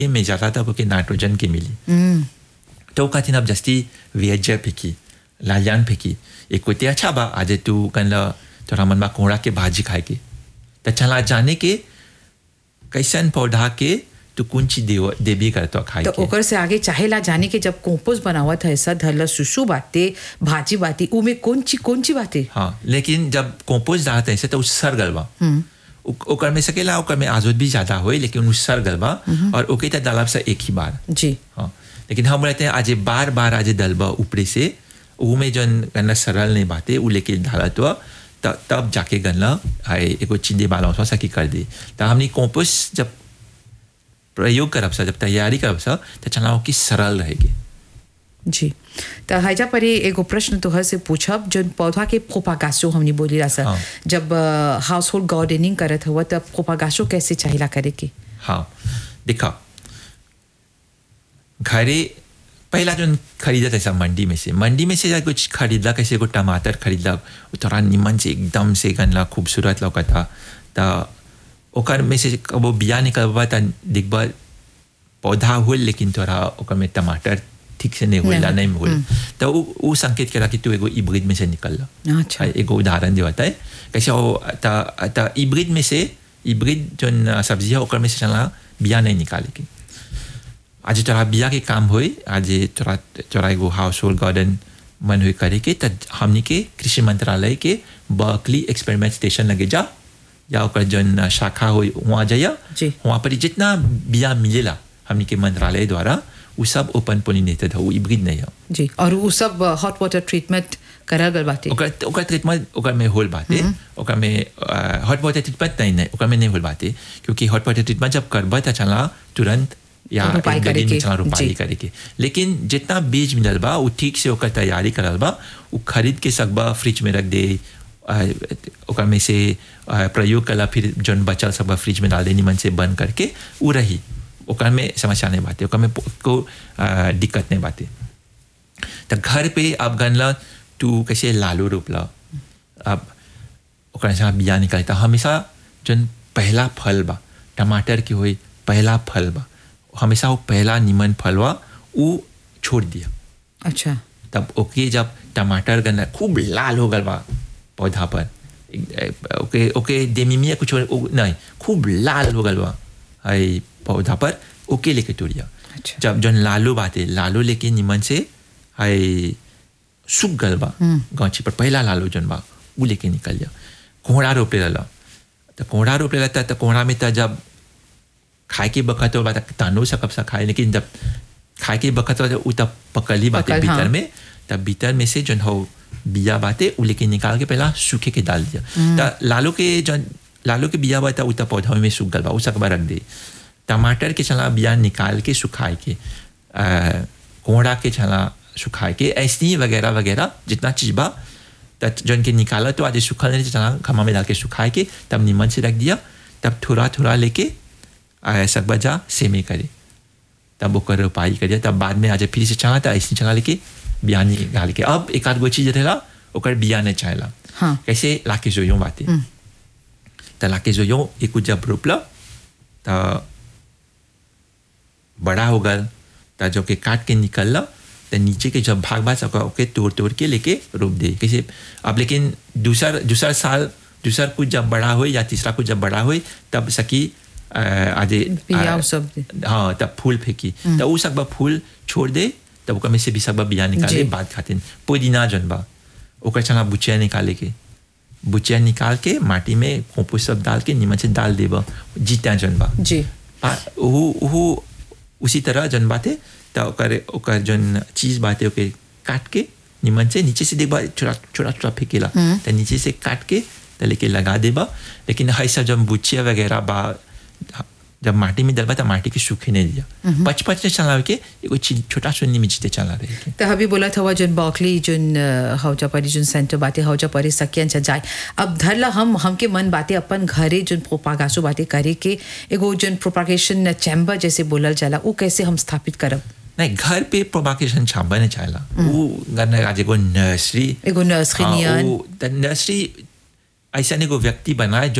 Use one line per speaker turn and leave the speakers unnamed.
में ज़्यादा तक ओके नाइट्रोजन के मिली तो खातिर अब जस्ती वेजर फेंकी लालियान फेंकी एक कोई अच्छा बा आज तू कल तोरा मन बा कोहड़ा के भाजी खाए के तो चला जाने के कैसन पौधा के तू कौन चीज देव देवी करतो खाए
तो
के
ओकर से आगे चाहेला जाने के जब कंपोस्ट बनावत है ऐसा धरला सुसु बाते भाजी बाती उ में कौन ची कौन ची बाते
हाँ लेकिन जब कंपोस्ट डालते हैं तो उस सर गलबा उ- ओकर में सकेला ओकर में आजोद भी ज्यादा होए लेकिन उस सर गलबा और ओके तो डालब से एक ही बार
जी
हाँ लेकिन हम रहते हैं आज बार बार आज दलबा ऊपरी से ऊ में जन गन्ना सरल नहीं बाते ऊ लेके डाला तो त- तब जाके गन्ना आए एगो चिंदे बाला उसमें सकी कर दी तो हमने कंपोस्ट जब प्रयोग करब सा जब तैयारी करब सा तो चलाओ कि सरल रहेगी
जी तो हैजा पर ये एगो प्रश्न तोहर से पूछब जन पौधा के प्रोपागासो हमने बोली रहा सर
हाँ।
जब हाउस होल्ड गार्डनिंग करत हुआ तब प्रोपागासो कैसे चाहिला करे के
हाँ देखा घरे पहला जो खरीदा था सब मंडी में से मंडी में से जा कुछ खरीदा कैसे को टमाटर खरीदा वो थोड़ा निमन से एकदम से गनला खूबसूरत लौका था तो ओकर में से वो बिया निकलवा था देखबा पौधा हुल लेकिन थोड़ा ओकर में टमाटर ठीक से नहीं होला
नहीं,
नहीं हुल तो वो वो संकेत करा कि तू एगो इब्रिड में से निकल
अच्छा
एगो उदाहरण जो होता है कैसे वो त त इब्रिड में से इब्रिड जो सब्जी है ओकर में से चला बिया नहीं निकाले के आज तोरा बिया के काम होए आज तोरा तोरा एगो हाउस होल्ड गार्डन मन हुई करे के त हमनी के कृषि मंत्रालय के बर्कली एक्सपेरिमेंट स्टेशन लगे जा या ओकर जन शाखा होई वहाँ जाइया
जी।
वहाँ पर जितना बिया मिलेला हमनी के मंत्रालय द्वारा वो सब ओपन पोलिनेटेड हो वो इब्रिड नहीं हो
जी और वो सब हॉट वाटर ट्रीटमेंट करल गल बाते
ओकर ओकर ट्रीटमेंट ओकर में होल बाते ओकर में हॉट वाटर ट्रीटमेंट नहीं नहीं ओकर में नहीं होल बाते क्योंकि हॉट वाटर ट्रीटमेंट जब करबा त चला तुरंत या
रोपाई
एक
करे
दिन में
के,
चला रोपाई
जी।
करे के लेकिन जितना बीज मिलल बा वो ठीक से ओकर तैयारी करल बा वो खरीद के सकबा फ्रिज में रख दे अ, ओकर में से अ, प्रयोग कला फिर जौन बचल सब फ्रिज में डाल दे निमन से बंद करके वो रही ओकर में समस्या नहीं बाते ओकर में पो- को अ, दिक्कत नहीं बाते तो घर पे अब गनला तू कैसे लालू रोपला अब ओकरा से बिया निकलता हमेशा जन पहला फल बा टमाटर के होई पहला फल बा हमेशा वो पहला निमन फल बा वो छोड़ दिया
अच्छा
तब ओके जब टमाटर गन्ना खूब लाल हो गल बा पौधा पर एक- ओके ओके देमिमिया कुछ और- ओ- नहीं खूब लाल हो गल बा हाय पौधा पर ओके लेके तोड़िया
अच्छा।
जब जन लालू बाते लालू लेके निमन से हाय सूख गल बा गांची पर पहला लालू जन बा वो लेके निकल जा कोहड़ा रोपे रहला तो कोहड़ा रोपे रहता तो कोहड़ा में तो जब खाए के बखत हो तक तानो सकब सा खाए लेकिन जब खाए के बखत हो तो उ तब पकली बाते
पकल,
भीतर
हाँ।
में तब भीतर में से जन हो बिया बाते उ लेके निकाल के पहला सूखे के डाल दिया तो लालू के जन लालू के बिया बाता उ तब पौधा में सूख गल बा उ सकबा रख दे टमाटर के चला बिया निकाल के सुखाए के अ, कोहड़ा के चला सुखाए के ऐसे ही वगैरह वगैरह जितना चीज बा तब जन के निकाला तो आज सुखल नहीं चला खमा में डाल के सुखाए के तब नीमन से रख दिया तब थोड़ा थोड़ा लेके आ, सकबा जा सेमे करे तब ओकर रोपाई करिए तब बाद में आज फिर से चला था ऐसे चला लेके बिया निकाल के अब एक आध गो चीज रहेला ओकर बिया नहीं चाहेला
हाँ।
कैसे लाके जोयो बाते तो लाके जोयो एक जब रोपला तो बड़ा हो गल तो जो के काट के निकलला तो नीचे के जब भाग भाग सका ओके तोड़ तोड़ के लेके रोप दे कैसे अब लेकिन दूसर दूसर साल दूसर कुछ जब बड़ा हो या तीसरा कुछ जब बड़ा हो तब सकी अ, आज
बिया
अ,
उ सब दे।
हाँ तब फूल फेंकी तो वो सब फूल छोड़ दे तब ओकर में से भी सब बिया निकाले
जी।
बाद खातिन पुदीना जन बा ओकर चला बुचिया निकाले के बुचिया निकाल के माटी में खोपू सब डाल के नीमन से डाल देबा जीता जन बा
जी
आ, ओहू ओहू उसी तरह जन बाते तो ओकर ओकर जन चीज बाते ओके काट के निमन से नीचे से देखबा छोटा छोटा छोटा फेंकेला तो नीचे से काट के तो लेके लगा देबा लेकिन है सब जब बुचिया वगैरह बा जब माटी में डलबा तो माटी के सूखे नहीं दिया पच पच से चला के एगो चीज छोटा सुन्नी में जीते चला रहे के
तो अभी बोला था जन बॉकली जन हौजा परी जन सेंटर बाते हौजा परी सकियन से जाए अब धरला हम हमके मन बाते अपन घरे जन प्रोपागासो बाते करे के एगो जन प्रोपागेशन चैम्बर जैसे बोलल जाला वो कैसे हम स्थापित करब
नहीं घर पे प्रोपागेशन छाबा नहीं चाहेला वो घर आज एगो नर्सरी
एगो नर्सरी
हाँ,
नियन
वो- त नर्सरी ऐसा एगो व्यक्ति बनाए जो